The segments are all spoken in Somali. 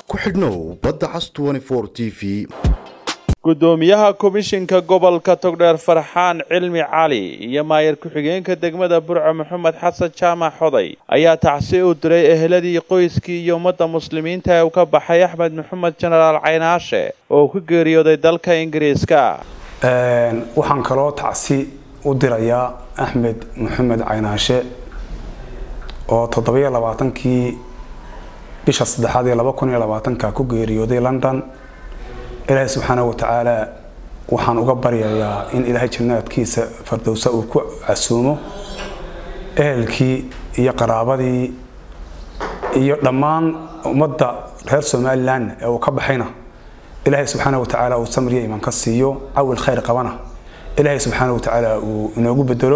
ku xidhnow badda cas t v gudoomiyaha komishinka gobolka togdheer farxaan cilmi cali iyo maayar ku-xigeenka degmada burco maxamed xasan jaamac xoday ayaa tacsi u diray eheladii qoyskii iyo ummadda muslimiinta ee uu ka baxay axmed maxamed jenaraal caynaashe oo ku geeriyooday dalka ingiriiska waxaan kaloo tacsi u dirayaa axmed maxamed caynaashe oo toddobiyo labaatankii bisha saddexaad ee laba kun iyo labaatanka ku geeriyooday london ilaahay subxaana wa tacaala waxaan uga baryayaa in ilaahay jannaadkiisa fardowsa uu ku casuumo ehelkii iyo qaraabadii iyo dhammaan ummadda reer somalilan ee uu ka baxayna ilaahay subxaana wa tacaala uu samriya imaan ka siiyo cawil khayr qabana ilaahay subxaana wa tacaala uu inoogu bedelo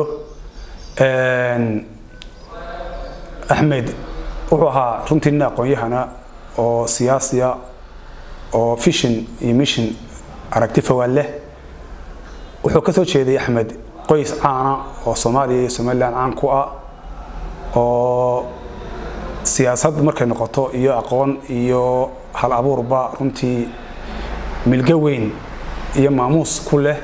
axmed wuxuu ahaa runtii nin aqoon-yahana oo siyaasiya oo fishin iyo mission aragti fogaan leh wuxuu ka soo jeeday axmed qoys caana oo soomaaliya iyo somalilan caan ku ah oo siyaasad markay noqoto iyo aqoon iyo hal abuurba runtii milgo weyn iyo maamuus ku leh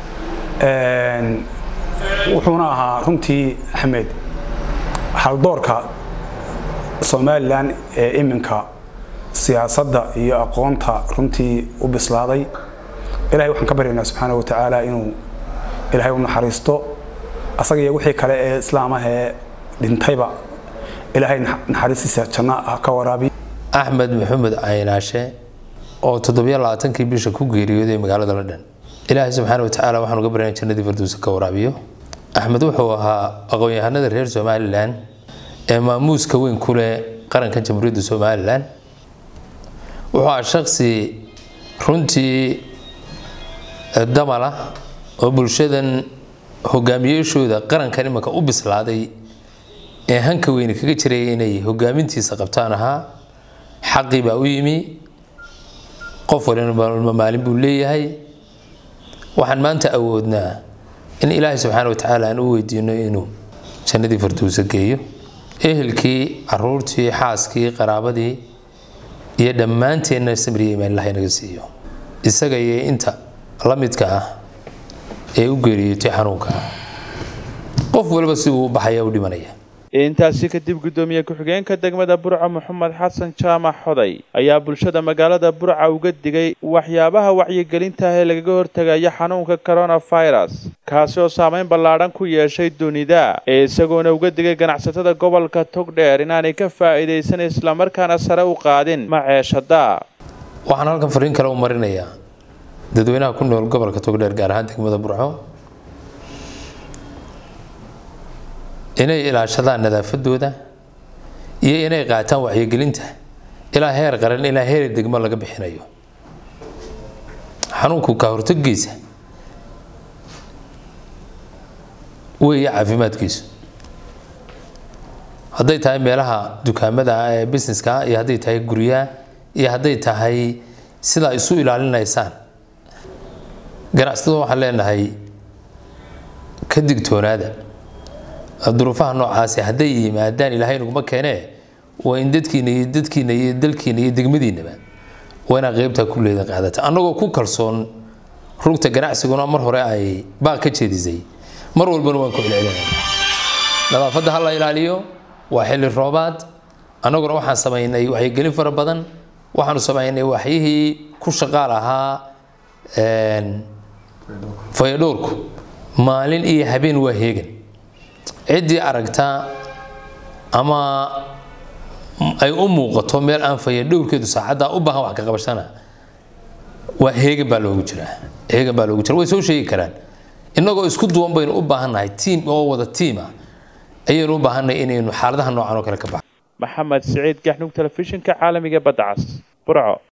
wuxuuna ahaa runtii axmed haldoorka somalilan ee iminka siyaasadda iyo aqoonta runtii u bislaaday ilahay waxaan ka baryaynaa subxaana wa tacaala inuu ilaahay u naxariisto asaga iyo wixii kale ee islaamahee dhintayba ilaahay naxariistiisa janno ha ka waraabiy axmed maxamed caynaashe oo toddobiyo labaatankii bisha ku geeriyooday magaalada london ilaahay subxaana wa tacaala waxaan uga baryaynaa jannadii farduusa ka waraabiyo axmed wuxuu ahaa aqoon-yahanada reer somalilan ee maamuuska weyn ku leh qaranka jamhuuriyadda somalilan wuxuu ahaa shaksi runtii damal ah oo bulshadan hogaamiyeeshooda qarankan imanka u bislaaday ee hanka weyne kaga jiraya inay hogaamintiisa qabtaan ahaa xaqii baa u yimi qof walina maalin buu leeyahay waxaan maanta awoodnaa in ilaahay subxaana wa tacaala aan u weydiino inuu jannadii farduusa geeyo ehelkii caruurtii xaaskii qaraabadii iyo dhammaanteenna samriya imaan ilahay naga siiyo isaga iyo inta la midka ah ee u geeriyootay xanuunka qof waliba si uu u baxaya u dhimanaya intaasi kadib gudoomiye ku-xigeenka degmada burco maxamed xasan jaamac xoday ayaa bulshada magaalada burca uga digay waxyaabaha wacyigelinta ee lagaga hortagayo xanuunka coronavirus kaasi oo saameyn ballaadhan ku yeeshay dunida ee isagoona uga digay ganacsatada gobolka togdheer inaanay ka faa'iidaysan islamarkaana sare u qaadin maceeshada waxaan halkan fariin kale u marinayaa dadweynaha ku nool gobolka togdheer gaar ahaan degmada burco inay ilaashadaan nadaafadooda iyo inay qaataan wacyigelinta ilaa heer qaran ilaa heer degmo laga bixinayo xanuunku ka hortagiisa weeye caafimaadkiisu hadday tahay meelaha dukaamada ah ee busineska iyo hadday tahay guryaha iyo hadday tahay sidaa isu ilaalinaysaan ganacsatada waxaan leenahay ka digtoonaada duruufaha noocaasi hadday yimaadaan ilaahay naguma keenee waa in dadkiina iyo dadkiina iyo dalkiina iyo degmadiinaba waa inaa qeybtaa ku leedin qaadata annagoo ku kalsoon rugta ganacsiguna mar hore ay baaq ka jeedisay mar walbana waan ku celcelinayna nadaafadda ha la ilaaliyo waa xilli roobaad annaguna waxaan samaynay waxyigelin fara badan waxaanu samaynay waxyihii ku shaqaal ahaa fayadhowrku maalin iyo habeen waa heegan ciddii aragtaa ama ay u muuqato meel aan faya dhowrkeedu saacaddaa u baahan wax ka qabashana waa heegan baa loogu jiraa heegan baa loogu jira way soo sheegi karaan innagoo isku duwan baynu u baahannahay tiim oo wada tiim ah ayaynu u baahannahay inaynu xaaladaha noocan oo kale ka baxo maxamed siciid gaxnug telefishinka caalamiga badda cas burco